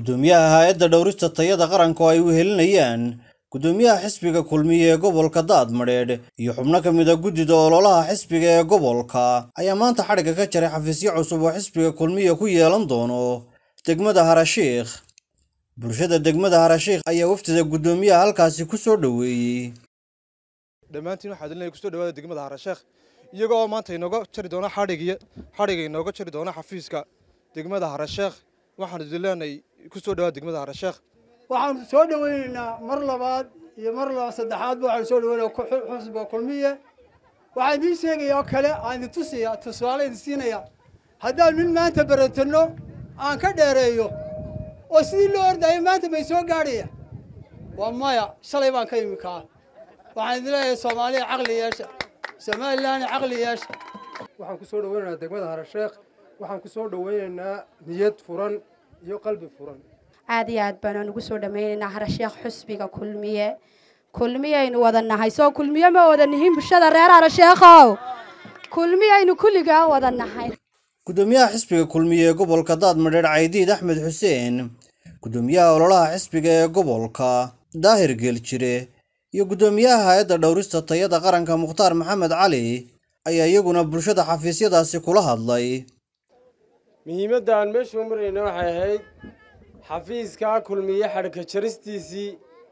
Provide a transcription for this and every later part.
guddoomiyaha hay-adda dhowrista tayada qaranka oo ay wehelinayaan guddoomiyaha xisbiga kulmiye ee gobolka daadmadheedh iyo xubno ka mid a guddida ololaha xisbiga ee gobolka ayaa maanta xadhigga ka jaray xafiisyo cusub oo xisbiga kulmiye ku yeelan doono degmada harashiikh bulshada degmada harashiikh ayaa waftida guddoomiyaha halkaasi ku soo dhoweeyey dhammaantiin waxaa idin kusoo dhawaada degmada harasheekh iyagoo oo maanta inooga jari doona xadhigii xadhigga inooga jari doona xafiiska degmada harasheekh waxaan idin leenahay kusoo dhawaada degmada harasheekh waxaanu soo dhawaynaynaa mar labaad iyo mar laba saddexaadba waxaanu soo dhawaynaa xusbiga kulmiye waxaan idiin sheegaya oo kale aan idin tusiya tusaale idin siinaya haddaan nin maanta baratanno aan ka dheereeyo oo sidii loo ordayo maanta may soo gaadhaya waa maya shalay baan ka imi kaa waxaan idin leeyahay soomaaliya caqli yeesha somalilan caqli yeesha waxaan ku soo dhawaynaynaa degmada harasheekh waxaan ku soo dhawaynaynaa niyad furan iyo qalbi furan aad iyo aad baanaan ugu soo dhammaynaynaa harasheekh xusbiga kulmiye kulmiyaynu wada nahay soo kulmiye ma wada nihiin bulshada reer harasheekhow kulmiyaynu kulligaa wada nahay guddoomiyaha xisbiga kulmiye ee gobolka daadmadheedh caydiid axmed xuseen guddoomiyaha ololaha xisbiga ee gobolka daahir geeljire iyo guddoomiyaha hay-adda dhowrista tayada qaranka mukhtaar maxamed cali ayaa iyaguna bulshada xafiisyadaasi kula hadlay muhiimadda aan meeshu marayna waxay ahayd xafiiskaa kulmiye xadhka jaristiisii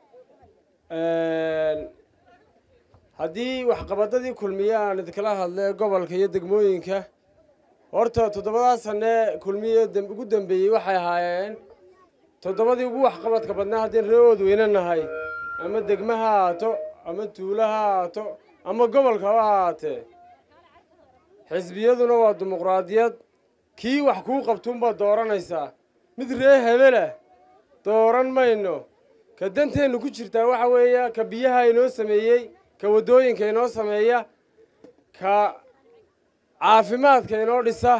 haddii waxqabadadii kulmiye aan idinkala hadlay gobolka iyo degmooyinka horta toddobadaa sane kulmiye ugu dambeeyey waxay ahaayeen toddobadii ugu waxqabadka badnaa haddii reeood weyne nahay ama degma ha ahaato ama tuulo ha ahaato ama gobolka ha ahaatee xisbiyaduna waa dimuqraadiyad kii wax kuu qabtuunbaad dooranaysaa mid ree hebelah dooran mayno ka danteennu ku jirtaa waxa weeya ka biyaha inoo sameeyey ka waddooyinka inoo sameeya ka caafimaadka inoo dhisa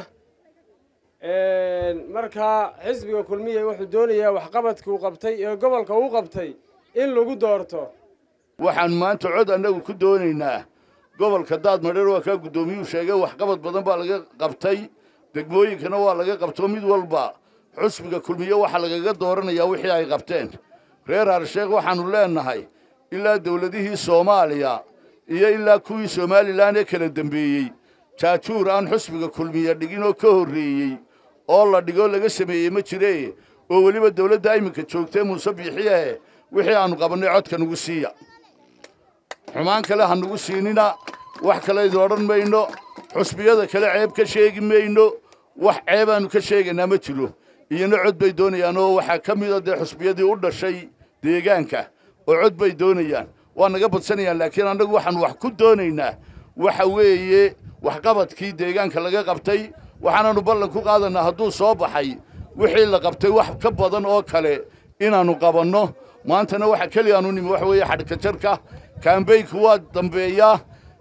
markaa xisbiga kulmiye wuxuu doonayaa waxqabadkuu qabtay ee gobolka uu qabtay in lagu doorto waxaan maanta cod annagu ku doonaynaa gobolka daadmadheer waa kaa guddoomiyuhu sheegay waxqabad badan baa laga qabtay degmooyinkana waa laga qabto mid walba xusbiga kulmiye waxaa lagaga dooranayaa wixii ay qabteen reer harsheekh waxaannu leennahay ilaa dawladihii soomaaliya iyo ilaa kuwii somalilan ee kala dembeeyey jaajuur aan xusbiga kulmiye dhigin oo ka horreeyey oo la dhigoo laga sameeyey ma jiree oo weliba dawladda iminka joogtee muuse biixiyahe wixii aannu qabannay codka nugu siiya xumaan kale ha nugu siinina wax kale idin odhan mayno xusbiyada kale ceeb ka sheegi mayno wax ceebaannu ka sheegaynaa ma jiro iyona cod bay doonayaan oo waxaa ka mida dee xusbiyadii u dhashay deegaanka oo cod bay doonayaan waa naga badsanayaan laakiin annagu waxaannu wax ku doonaynaa waxa weeye waxqabadkii deegaanka laga qabtay waxaanaannu ballan ku qaadanaa hadduu soo baxay wixii la qabtay wax ka badan oo kale inaannu qabanno maantana waxa keliya aanu nimi waxa weeye xadhka jarka kaambeynku waa dambeeyaa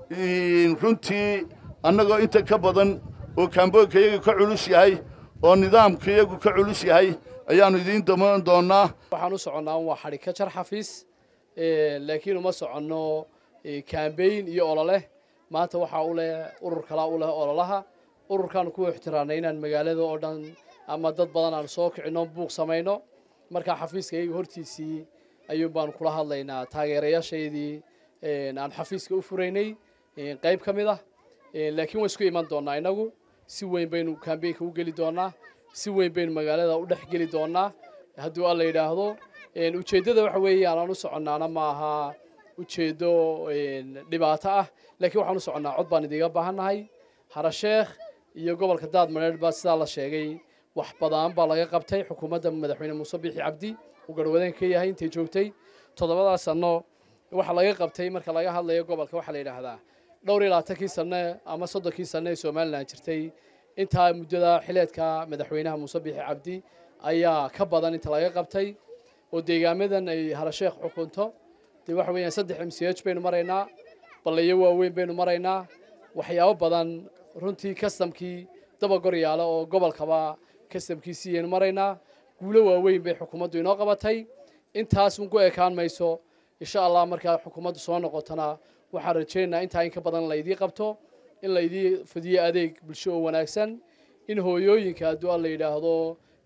runtii annagoo inta ka badan oo kaambeynka iyagu ka culus yahay oo nidaamka iyagu ka culus yahay ayaannu idiin damaan doonnaa waxaan u soconnaa waa xadhigka jar xafiis laakiin uma soconno kaambeyn iyo olole maanta waxaa u leh urur kalaa u leh ololaha ururkaanu ku ixtiraanay inaan magaalada oo dhan ama dad badan aan soo kicinno buuq samayno markaa xafiiska iyaga hortiisii ayuun baanu kula hadlaynaa taageerayaashaydii aan xafiiska u furaynay qayb ka mid ah laakiin waan isku iman doonnaa innagu si weyn baynu kaambeynka u geli doonnaa si weyn baynu magaalada u dhex geli doonnaa hadduu alla yidhaahdo ujeeddada waxa weeyaan aan u soconnaana ma aha ujeeddo dhibaato ah laakiin waxaan u soconnaa cod baan idiga baahannahay harasheekh iyo gobolka daadmareer baa sidaa la sheegay wax badan baa laga qabtay xukuumadda madaxweyne muuse biixi cabdi uu garhwadeen ka yahay intay joogtay toddobadaas sanno waxa laga qabtay marka laga hadlayo gobolka waxaa la yidhaahdaa dhowr iyo labaatankii sanne ama soddonkii sanne ee somalilan jirtay intaa muddada xileedka madaxweynaha muuse biixi cabdi ayaa ka badan inta laga qabtay oo deegaamadan ay harasheekh xukunto dee waxa weeyaan saddex m c h baynu maraynaa ballayo waaweyn baynu maraynaa waxyaabo badan runtii kastamkii dabagor yaala oo gobolkaba kastamkiisii aynu maraynaa guulo waaweyn bay xukuumaddu inoo qabatay intaas un ku ekaan mayso insha allah markaa xukuumaddu soo noqotona waxaan rajaynaynaa intaa in ka badan laydii qabto in laydii fidiyo adeeg bulsho oo wanaagsan in hooyooyinka hadduu alla yidhaahdo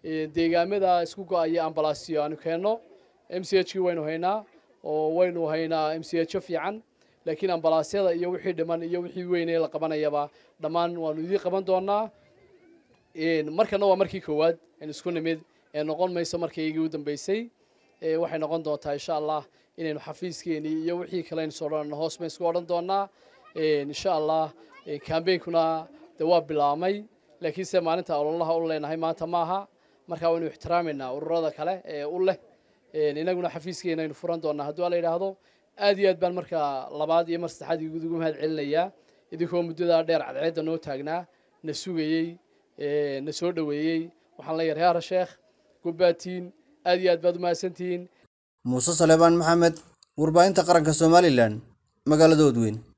deegaamada isku go-aya ambalaasyo aanu keenno m c h kii waynu haynaa oo waynu haynaa m c h fiican laakiin ambalaasyada iyo wixii dhiman iyo wixii weynee la qabanayaba dhammaan waanu idiin qaban doonaa markana waa markii koowaad aan isku nimid ee noqon mayso markii igii u dambeysay waxay noqon doontaa insha allah inaynu xafiiskeenii iyo wixii kale aynu soo dhan hoos baynu isku odhan doonaa insha allah kambeynkuna de waa bilaabmay laakiinse maalinta ololaha u leenahay maanta maaha markaa waynu ixtiraameynaa ururada kale ee u leh inaguna xafiiskeena aynu furan doonaa hadduu la yidhaahdo aad iyo aad baan markaa labaad iyo mar saddexaad ugu mahad celinayaa idinkoo muddadaa dheer cadceedda noo taagnaa na sugayey na soo dhoweeyey waxaan leeyahay reer sheekh gubbaatiin aad iyo aad baad u mahadsantihiin muuse saleebaan maxamed warbaahinta qaranka somalilan magaalada odweyn